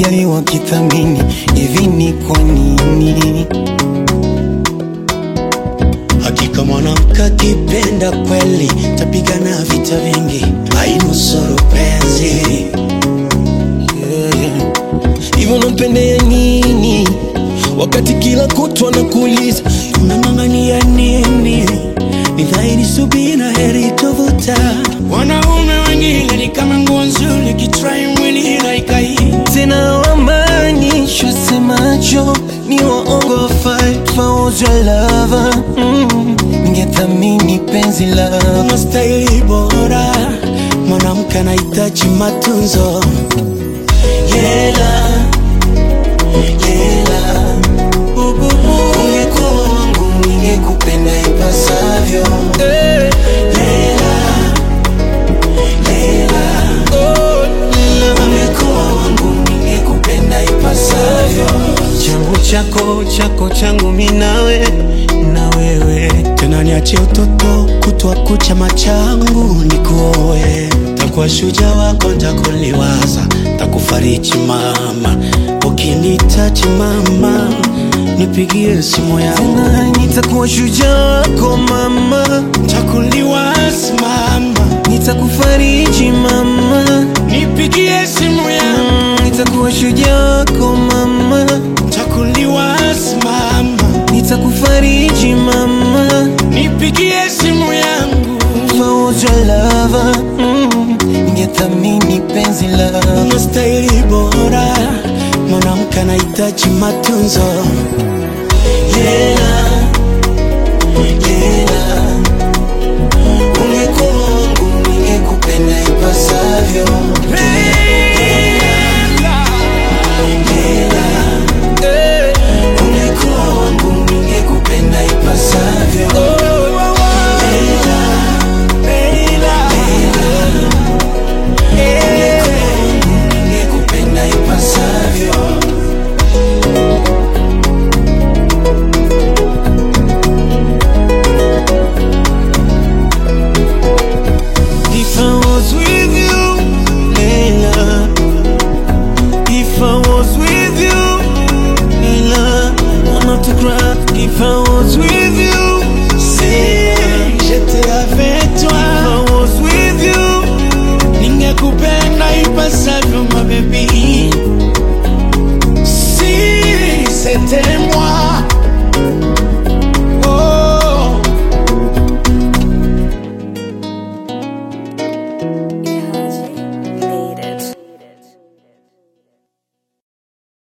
wajali wakithamini, hivi ni kwa nini? Hakika mwanamke akipenda kweli, tapigana vita vingi, ainusuru penzi. Hivyo nampendea nini wakati kila kutwa nakuuliza Unang'ang'ania nini? Ni dhahiri subira heri tovuta. Wanaume wengine ni kama nguo nzuri, kitrai mwili haikai. tena wamaanisho semacho ni waongo fight for your lover mm. Ningethamini penzi lako Unastahili bora, mwanamke anahitaji matunzo. Yela, yela, Ungekuwa wangu ningekupenda ipasavyo lela, lela. Ungekuwa wangu ningekupenda ipasavyo changu chako chako changu minawe na wewe tena niache utoto kutwa kucha machangu nikuoe takuwa shuja wako ntakuliwaza takufariji mama ukinitaji mama nipigie simu yangu tena nitakuwa shujaa wako mama takuliwaza mama nitakufariji mama nipigie simu yangu Mm, nitakuwa shujaa wako mama takuliwaza mama nitakufariji mama nipigie simu yangu fauja lava mm, ningethamini penzi lako unastahili bora mwanamke anahitaji matunzo Yela, yela, ungekuwa wangu ningekupenda ipasavyo. Yela, ungekuwa wangu ningekupenda ipasavyo. Yela, ungekuwa wangu ningekupenda ipasavyo. If I was with you, Leila. If I was with you, Leila. I'm not to cry. If I was with